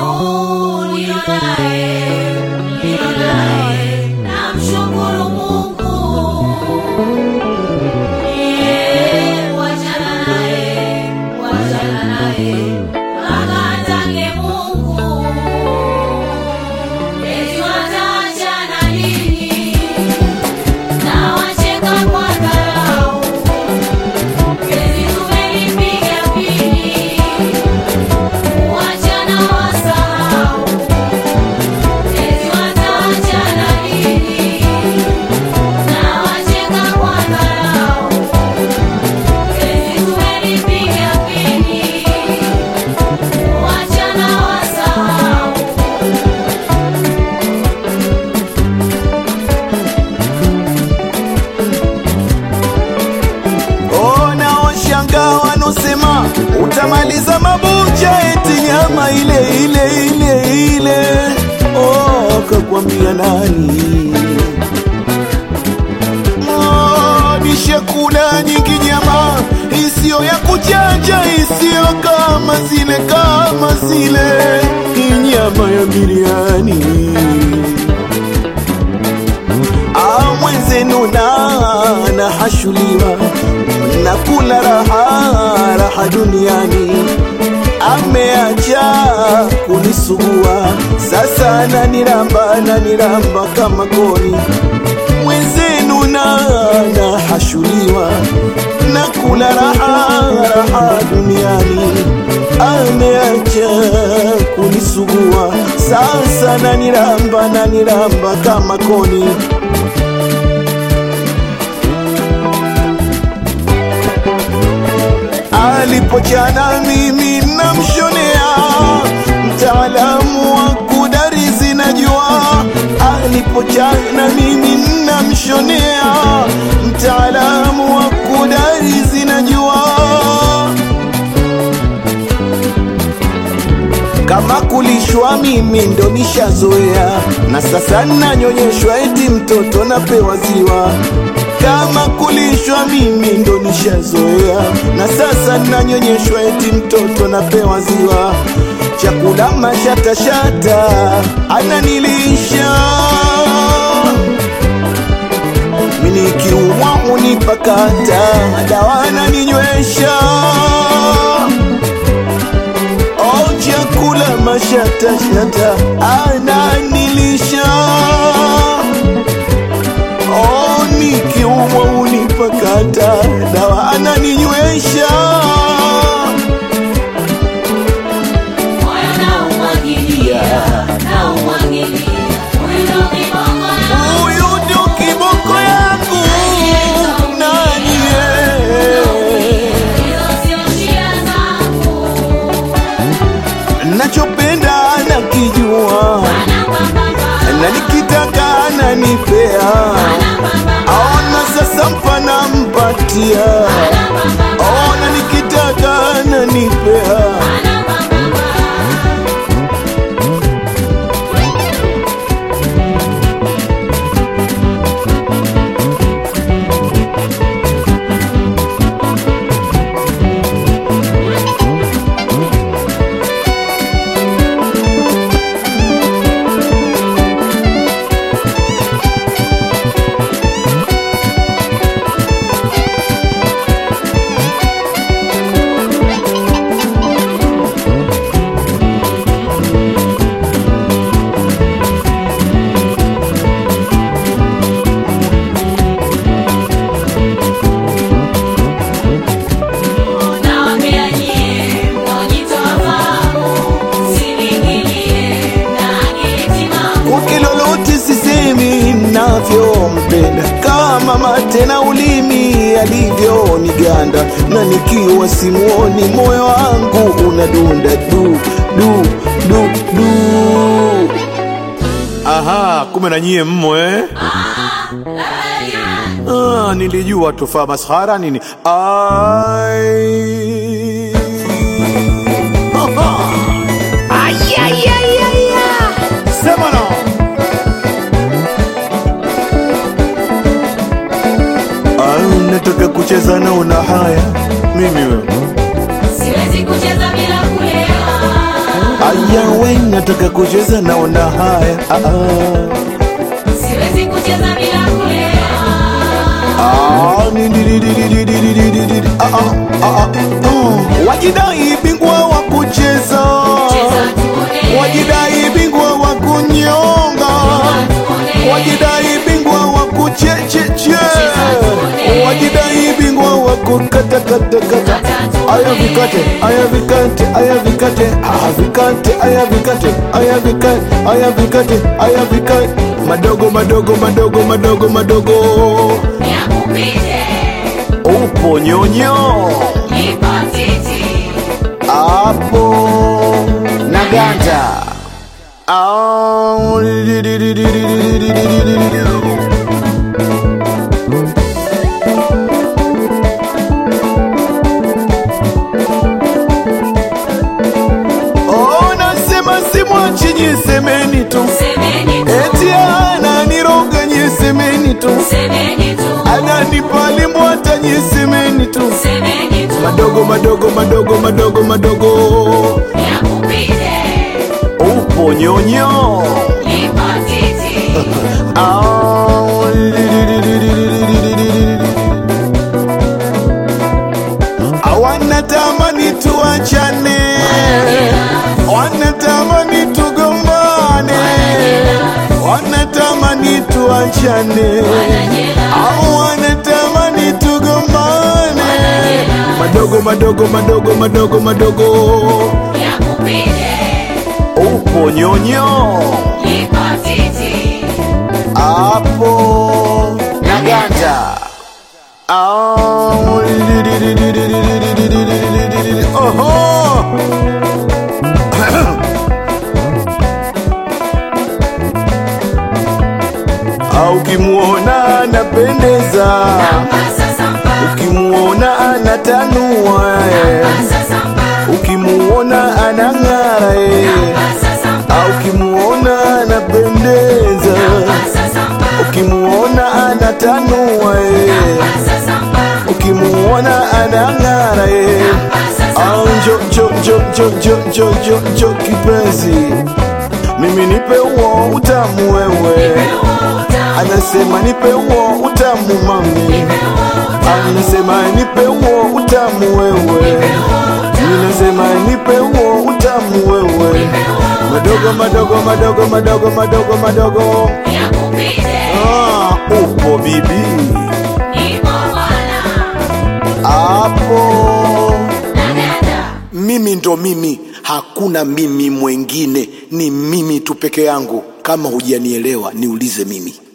huyu nilionaye, nilionaye, namshukuru Mungu. Yeye, wachana naye, wachana naye, akatake Mungu. Eti wataachana lini? Na wacheka kwa dharau. Eti tumelipiga pini. Wachana wasahau. Eti wataachana lini? Na wacheka kwa dharau. Eti tumelipiga pini. Wachana wasahau. Ona washanga wanosema utamaliza mabucha eti nyama ile ile ile ile. Oh, kakwambia nani? Oh, nishakula nyingi nyama isiyo ya kuchanja, isiyo kama zile kama zile, hii nyama ya biriani Ah, mwenzenu na nahashuliwa na kula raha raha duniani, ameacha kunisugua sasa, naniramba naniramba kama koni. Mwenzenu na nahashuliwa na kula raha raha duniani, ameacha kunisugua sasa, naniramba naniramba kama koni. alipochana mimi namshonea, mtaalamu wa kudarizi najua. Alipochana mimi namshonea, mtaalamu wa kudarizi najua. Kama kulishwa mimi ndo nishazoea, na sasa nanyonyeshwa eti mtoto napewa ziwa. Kama kulishwa mimi ndo nishazoea, na sasa nanyonyeshwa eti mtoto napewa ziwa. Chakula mashatashata ananilisha mimi nikiumwa unipakata, dawa ananinywesha Oh, chakula mashatashata ananilisha. Oh, nikiumwa unipakata, dawa ananinywesha. Moyo naumwagilia, naumwagilia, huyu ndo kibongo yangu. Huyu ndio kiboko yangu nani yeye? Hizo sio shida zangu. nachopenda nakijua, Anapambana, na nikitaka ananipea. anapambana, Aona sasa mpana mpatia, anapambana, ona nikitaka ananipea. anapambana. Nawaambia nyie, mnaojitoa fahamu, msiniingilie na akili timamu. Kwake lolote sisemi navyompenda, kama mate na ulimi alivyoniganda, na nikiwa simuoni moyo wangu unadunda du du du du. Aha, kumbe na nyie mmo eh? Ah, nilijua tufaa maskhara nini. Ai. Aha. Sema no. Ah, nataka kucheza na una haya mimi wewe Siwezi kucheza bila kulewa. Ay, yawe nataka kucheza naona haya ah, ah. Siwezi kucheza bila kulewa. Ah, ni- di- di- di- di- di- di- di- di- di- di- ah, ah, ah, ah. Mm. wajidai bingwa wa kucheza Cheza tuone. wajidai bingwa wa kunyonga wajidai bingwa wa kuchecheche wajidai bingwa wa kukatakatakata aya vikate aya vikate aya vikate aya vikate aya vikate aya vikate aya vikate aya vikate madogo madogo madogo madogo madogo Yakupite, upo nyonyo nipo titi. hapo na ganda Ah, di- di- di- di- di- di- di- di- di- di- di- di- di. Oh, nasema simwachi nyisemeni tu Semeni tu, eti ananiroga nyisemeni tu semeni tu, ananipalimbwata nyisemeni tu semeni tu. madogo madogo madogo madogo madogo Yakupite, upo nyonyo nipo titi. Ah, di- di- di- di- di- di- di- di- di- di- di- di. wanatamani tuachane wanatamani tugombane wanatamani tuachane au wanatamani tugombane madogo madogo madogo madogo madogo Yakupite, upo nyonyo nipo titi. hapo na ganda Ah, di- di- di- di- di- di- di- di- di- di- di- di- di- di- di- Oho! Ah, ukimwona anapendeza Pasa sampa, ukimwona anatanua eh. pasa sampa, ukimuona anang'ara eh. pasa sampa, Ah, ukimuona anapendeza pasa sampa, ukimuona anatanua eh. pasa sampa, ukimuona anang'ara eh. pasa Ah, njo njo njo njo njo njo njo njo kipenzi mimi nipe uo utamu wewe anasema nipe uo utamu mami anasema nipe uo utamu wewe ninasema nipe uo utamu wewe madogo madogo madogo madogo madogo madogo Yakupite, ah, upo bibi nipo bwana. hapo Dada, mimi ndo mimi hakuna mimi mwengine ni mimi tu peke yangu kama hujanielewa niulize mimi